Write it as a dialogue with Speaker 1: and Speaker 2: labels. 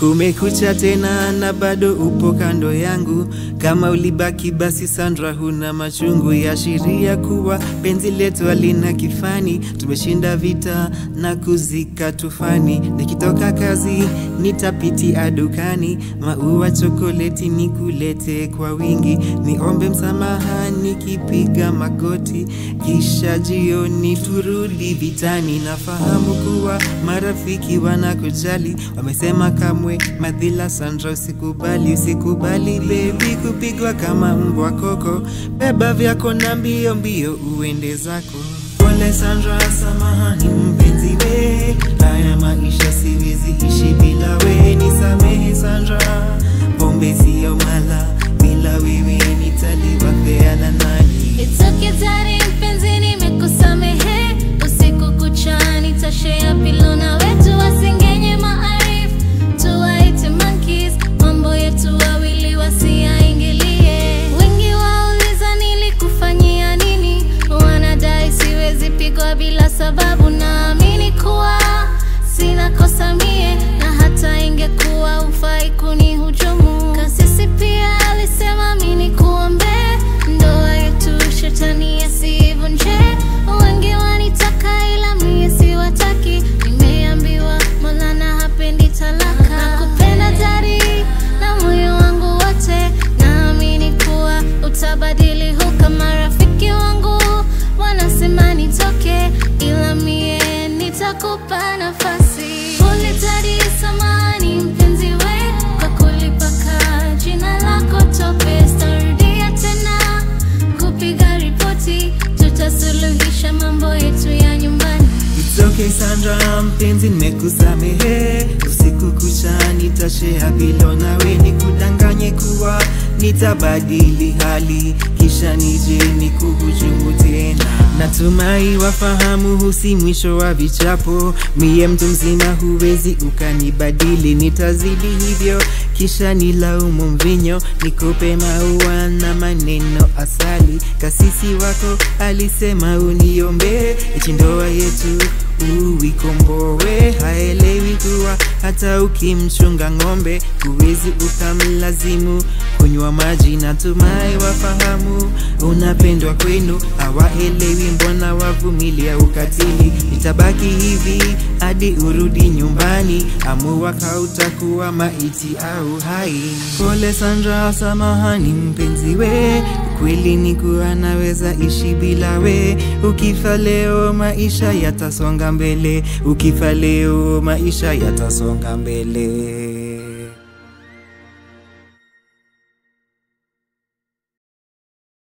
Speaker 1: Kumekucha tena na bado upo kando yangu. Kama ulibaki basi, Sandra, huna machungu, yaashiria kuwa penzi letu halina kifani. Tumeshinda vita na kuzika tufani. Nikitoka kazi nitapitia dukani, maua chokoleti nikulete kwa wingi, niombe msamaha nikipiga magoti, kisha jioni turudi vitani. Nafahamu kuwa marafiki wanakujali, wamesema kamwe madhila. Sandra, usikubali, usikubali bebi kupigwa kama mbwa koko. Beba vyako na mbio mbio uende zako. Pole Sandra, samahani mpenzi we, haya maisha siwezi ishi bila we. Nisamehe Sandra, pombe siyo mala, bila wewe nitaliwa fea na nani?
Speaker 2: It's okay daddy, mpenzi nimekusamehe. Usiku kucha nitashare pillow na wetu wasingenye maarifu. Tuwaite monkeys, mambo yetu wawili wasiyaingilie. Wengi wauliza nilikufanyia nini, wanadai siwezi pigwa bila sababu. Naamini kuwa sina kosa mie, na hata ingekuwa ufai kunihujumu. Kasisi pia alisema mimi nikuombee ndoa yetu, shetani asivunje. Wengi wanitaka ila mie siwataki, nimeambiwa Maulana hapendi talaka. Nakupenda dari na moyo wangu wote, naamini kuwa utabadili huka. Marafiki wangu wanasema nitoke, ila mie nitakupa nafasi. Pole dari, samahani mpenzi we, kwa kulipaka jina lako tope. Sitarudia tena kupiga ripoti, tutasuluhisha mambo yetu ya nyumbani.
Speaker 1: It's okay Sandra, mpenzi nimekusamehe. Usiku kucha nitashare pilo nawe, nikudanganye kuwa nitabadili hali, kisha nije nikuhujumu tena. Natumai wafahamu huu si mwisho wa vichapo. Mie mtu mzima, huwezi ukanibadili. Nitazidi hivyo, kisha nilaumu mvinyo, nikupe maua na maneno asali. Kasisi wako alisema uniombee, eti ndoa yetu uikomboe. Haelewi kuwa hata ukimchunga ng'ombe huwezi ukamlazimu kunywa maji. Natumai wafahamu unapendwa kwenu, hawaelewi mbona wavumilia ukatili. Itabaki hivi hadi urudi nyumbani, amua kautakuwa maiti au hai. Pole Sandra, samahani mpenzi we, kweli ni kuwa naweza ishi bila we. Ukifa leo maisha yatasonga mbele, ukifa leo maisha yatasonga mbele.